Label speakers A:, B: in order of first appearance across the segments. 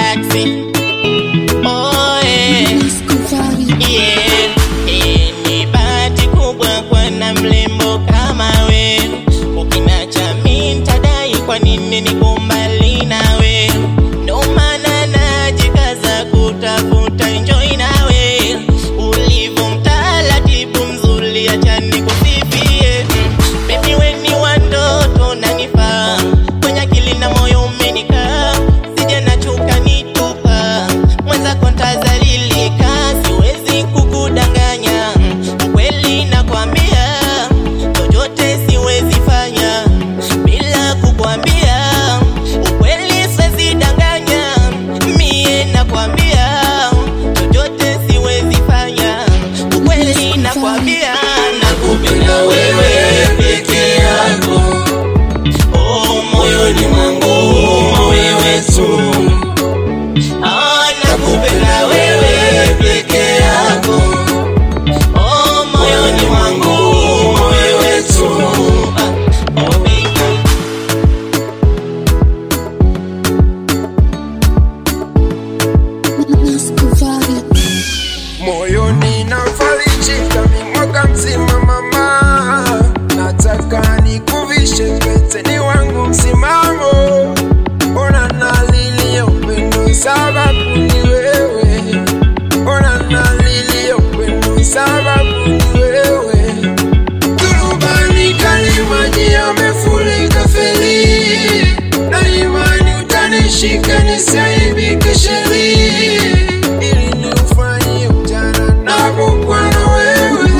A: galaxy. Oh, yeah. Yeah, eh, ni bahati kubwa kuwa na mrembo kama we. Ukiniacha mi nitadai kwa nini niko mbali nawe. Ndo maana najikaza kutafuta enjoy nawe. Ulivyo mtaratibu mzuri, acha nikusifie. Baby we ni wa ndoto unanifaa. Kwenye akili na moyo umenikaa. Sije nachuka nitupa. Mwenzako ntazalilika, siwezi kukudanganya. Ukweli nakwambia, chochote siwezi fanya bila kukwambia. Ukweli siwezi danganya, mie nakwambia, chochote siwezi fanya. Ukweli nakwambia, nakupenda wewe peke yako. Oh, moyoni mwangu wewe tu. Ah, nakupenda wewe peke yako. Oh, moyoni mwangu wewe tu. Ah, oh, baby.
B: moyoni nafarijika mi mwaka mzima mama, nataka nikuvishe pete ni wangu msimamo, ona nalilia upendo sababu ni wewe, ona nalilia upendo sababu ni wewe, turubani kalimaji yamefurika feli, na imani utanishika nisiaibike sheri, ili niufanye ujana napokuwa na wewe.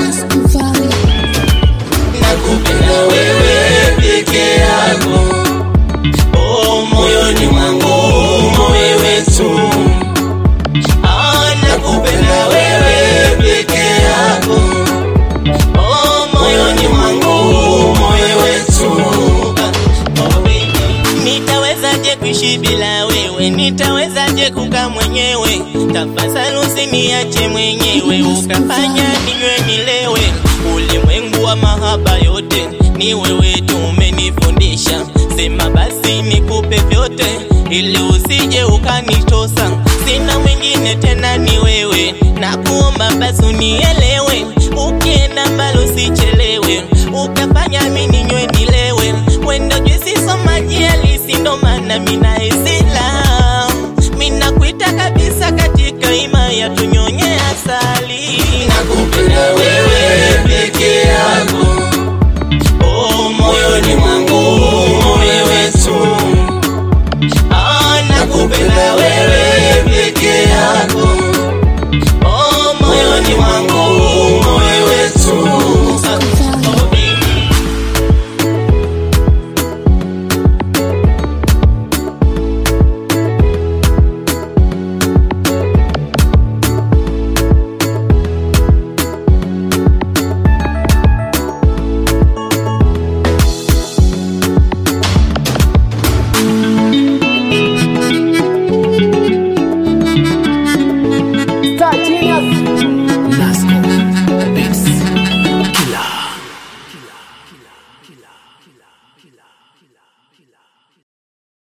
A: Nakupenda wewe peke yako. Oh, moyoni mwangu wewe tu. Ah, nakupenda wewe peke yako. Oh, moyoni mwangu wewe tu. Ah, oh, baby. Nitawezaje kuishi bila wewe? Nitawezaje kukaa mwenyewe? Tafadhali usiniache mwenyewe, ukafanya ninywe nilewe. Ulimwengu wa mahaba yote ni wewe tu umenifundisha. Sema basi nikupe vyote, ili usije ukanitosa. Sina mwingine tena, ni wewe. Nakuomba basi unielewe, ukienda mbali usichelewe, ukafanya mimi